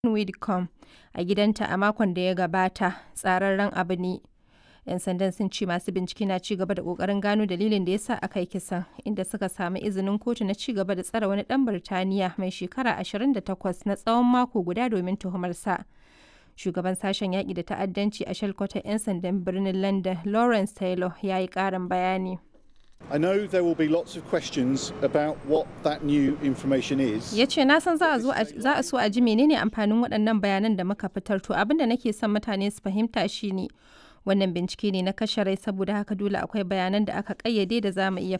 Widdecombe a gidanta a makon da ya gabata tsararren abu ne. 'Yan sandan sun ce masu bincike na ci gaba da ƙoƙarin gano dalilin da ya sa aka yi kisan, inda suka sami izinin kotu na ci gaba da tsare wani ɗan Birtaniya mai shekara 28 na tsawon mako guda domin tuhumarsa. Shugaban Sashen Yaƙi da Ta'addanci a shalkwatar 'yan sandan birnin London, Lawrence Taylor, ya yi ƙarin bayani. I know there will be lots of questions about what that new information is. Ya ce, Na san za a so a ji menene amfanin waɗannan bayanan da muka fitar to abin da nake son mutane su fahimta shine wannan bincike ne na kashe rai saboda haka dole akwai bayanan da aka ƙayyade da za mu iya